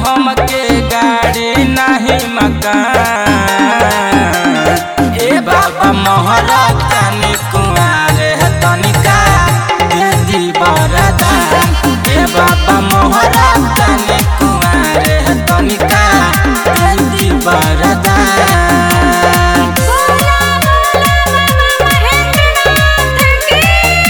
हमके गाड़ी नाही मकान ए बाबा मोहरा तनी कुआरे तनिका दे दी बरदान ए बाबा मोहरा तनी कुआरे तनिका दे दी बरदान बोला बोला बाबा महेंद्रनाथ की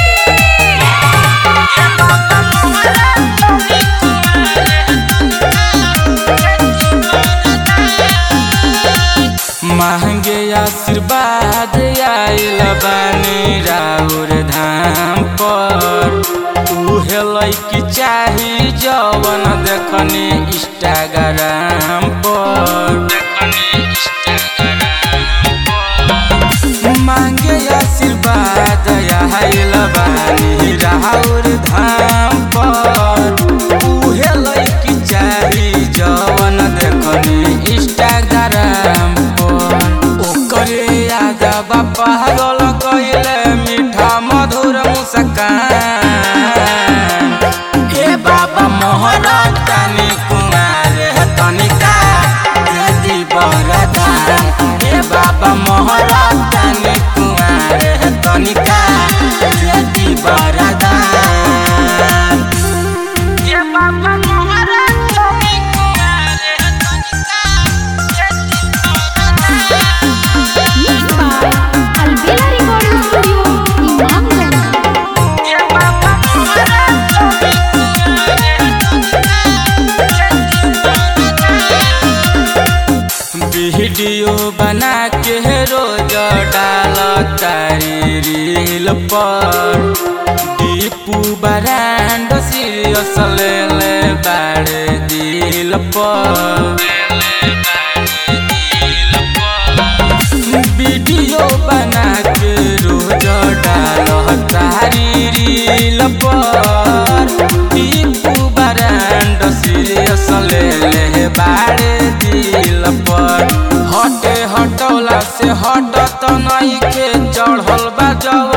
महंगे आशीर्वाद आयल बानी राउर धाम पर उहे लैकी चाही जवन देखनी इंस्टाग्राम पर मांगे आशीर्वाद आयल बानी राउर धाम पर उहे लैकी चाही जवन देखनी इंस्टाग्राम पर ओकरे याद बापा गल कइले मीठा मधुर मुस्कान ए बाबा मोहरा तनी कुमार तनिका दे दी बरदान ए बाबा मोहरा तनी कुमार तनिका दे दी बरदान ए बाबा मोहरा तनी Kumar Mixed by Albela Recording Studio, Imamganj. Video बना के रोज डाल तारी रील पर दीपू बरांड सीरियस ले ले बाड़े दिल पर वीडियो बना के रोज डाल तारी रील पर दीपू बरांड सीरियस ले ले बाड़े दिल पर हटे हटौला से हटत नहीं के चढ़ल बा जवा